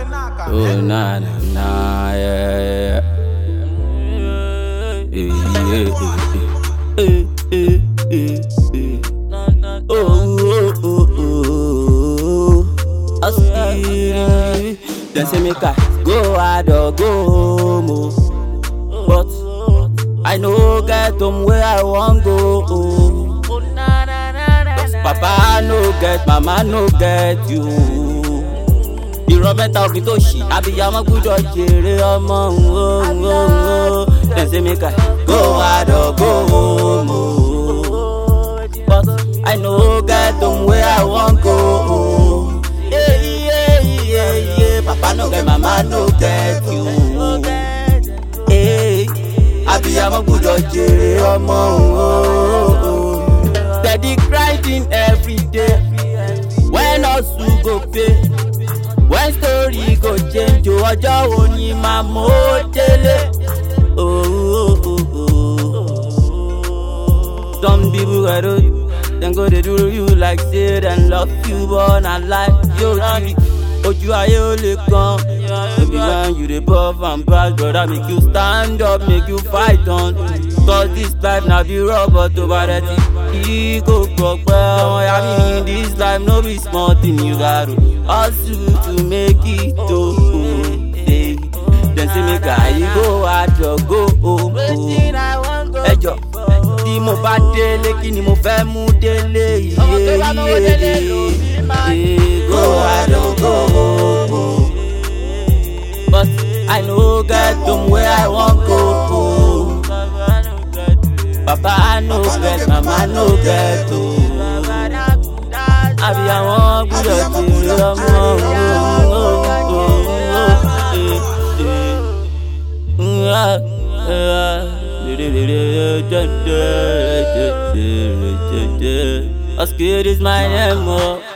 Oh na na na yeah. yeah. Eh, eh, eh, eh, eh, eh. Oh oh oh oh. Askiri. Dem say make I go hard or go home oh. But I no get home where I wan go oh. Papa no get, mama no get you. Irọ́ mẹ́ta òfin tó ṣì, abiyamọ gbúdọ̀ jèrè ọmọ òun. Dem say make I go hard or go home. oh. But I no get home where I wan go. oh. Yeah, yeah, yeah, yeah. Papa no get, mama no get you. Hey, abiyamọ gbúdọ̀ jèrè ọmọ òun. Steady grinding every day. When hustle go pay. When story go change. o, Ọjọ́ wo ni màá mọ̀ ó délé? Oh, oh, oh, oh. Some people I do, dem go dey do you like say dem love you but na lie. Yóò jí ojú ayé ó lè kan. Baby when you dey buff and pass brother make you stand up make you fight on. Cause this life na be rubber tó bá rẹ̀ ti kí kò gbọ́ pẹ́. Ọmọ ya mi ní this life no be small thing you gats hustle to make it o. Hey, Dem say make I go hard or go home. oh. Ẹ jọ tí mo bá délé kí ni mo fẹ́ mú délé iye iye go hard or go home. oh. But I no get home where I wan go. oh. Papa I no get, mama no get o. Àbí àwọn gbúdọ̀ tèrè ọmọ Oscar is my name, oh.